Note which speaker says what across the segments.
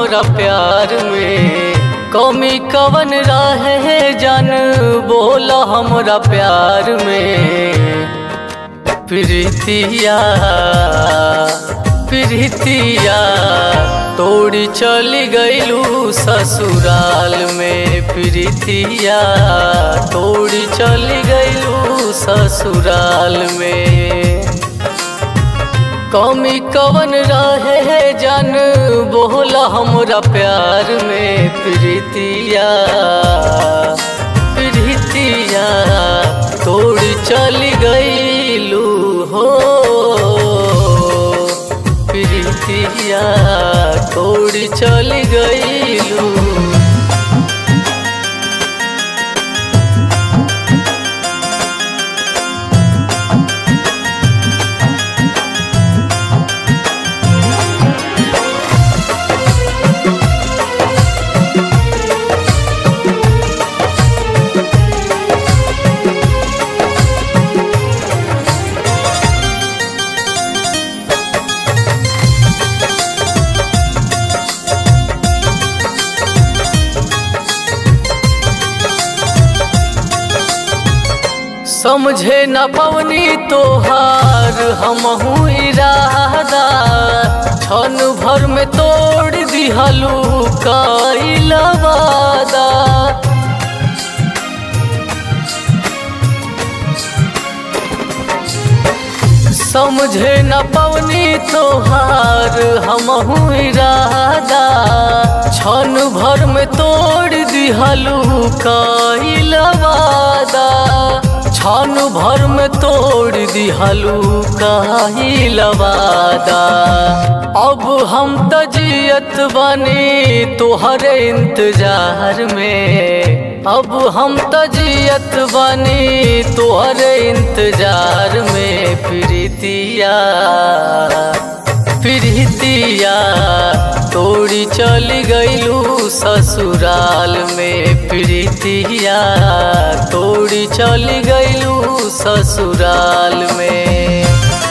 Speaker 1: हमरा प्यार में कमी कवन रहे जन बोला हमरा प्यार में प्रीतिया प्रीतिया तोड़ी चली गईलू ससुराल में प्रीतिया तोड़ी चली गईलू ससुराल में कमी कवन रहे जन बोला हमरा प्यार में प्रीतिया प्रीतिया तोड़ी चली गईलू हो प्रीतिया तोड़ी चली गईलू समझे न पवनी तोहार हमहू इरादा क्षण भर में तोड़ दिहलू कईल वादा समझे न पवनी तोहार हमहू इरादा क्षण भर में तोड़ दिहलू कईल वादा क्षण भर में तोड़ दिहलू कईल वादा अब हम तजियत बनी तोहरे इंतजार में अब हम तजियत बनी तोहरे इंतजार में प्रीतिया प्रीतिया तोड़ी चली गईलू ससुराल में प्रीतिया तोड़ी चली गईलू ससुराल में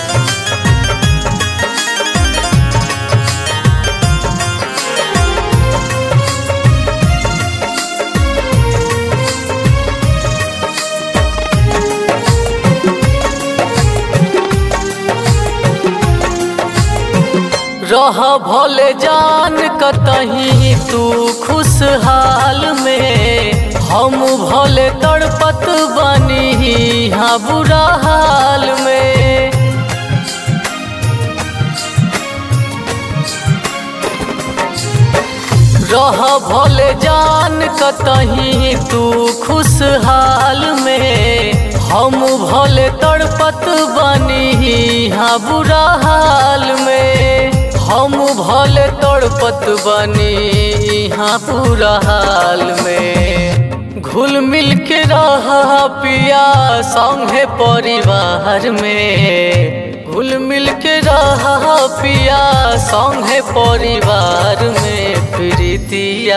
Speaker 1: रह भले जान कतही तू खुशहाल में हम भले तड़पत बनी हाँ बुरा हाल में रह भले जान कतही तू खुशहाल में हम भले तड़पत बनी हाँ बुरा हाल में हम भले तड़पत बनी हाँ पूरा हाल में घुल मिल के रहा पिया संगे परिवार में घुल मिल के रहा पिया संगे परिवार में प्रीतिया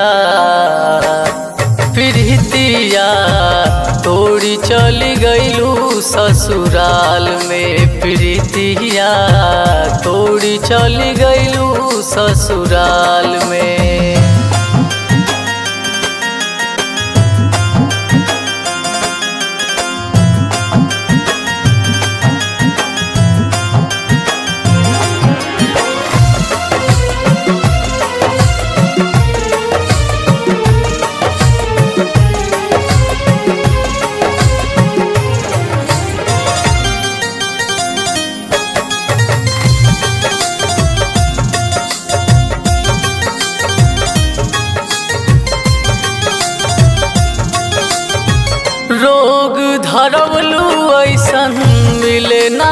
Speaker 1: प्रीतिया तोड़ी चली गईलू ससुराल में प्रीतिया तोड़ी चली गईलू ससुराल में रोग धरवलू ऐसन मिले ना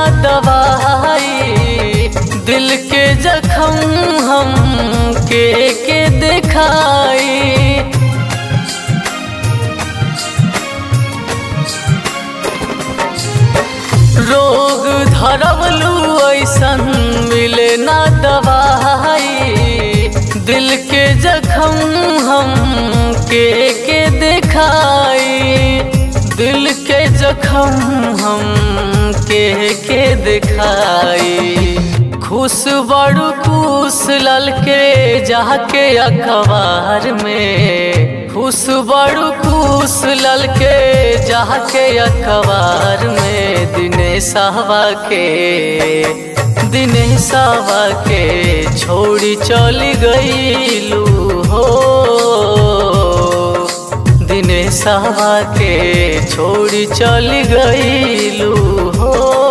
Speaker 1: दवाई दिल के जखम हम के के दिखाई रोग धरवलू ऐसन मिले ना दवाई दिल के जखम हम के के दिखाई दिल के जखम हम के के दिखाई खुश बड़ू खुश ललके जाके अखबार में खुश बड़ू खुश ललके जाके अखबार में दिनेशवा के दिनेशवा के छोड़ी चली गईलू हो दिनेशवा के छोड़ी चली गईलू हो